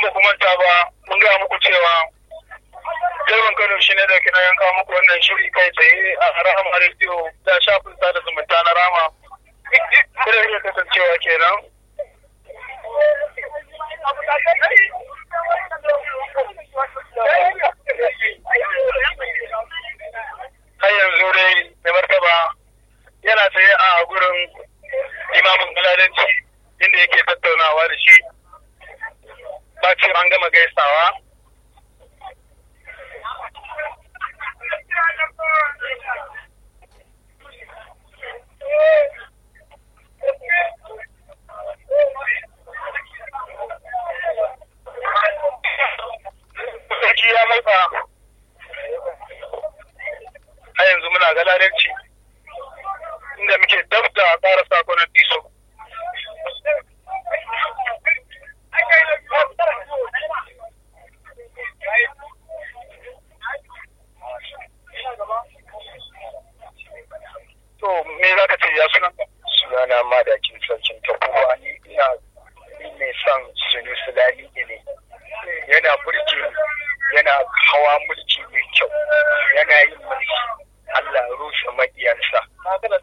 ba ku manta ba mun gaya muku cewa Jarman Kano shi ne da kina yanka muku wannan shiri kai tsaye a Rahama Radio da shafin sada zumunta na Rama. Kuma iya kasancewa kenan. Har yanzu dai mai martaba yana tsaye a gurin imamin galadanci inda yake tattaunawa da shi bacin an gama gaisawa sarki ya matsa a yanzu muna galadanci inda muke dab da ƙara sakonan diso to me za ka ce ya sunan sunana madakin sarkin tabuwa ne ina ni mai son sunu sulali ne yana burge ni yana hawa mulki mai kyau yana yin mulki Allah rushe maƙiyansa na kana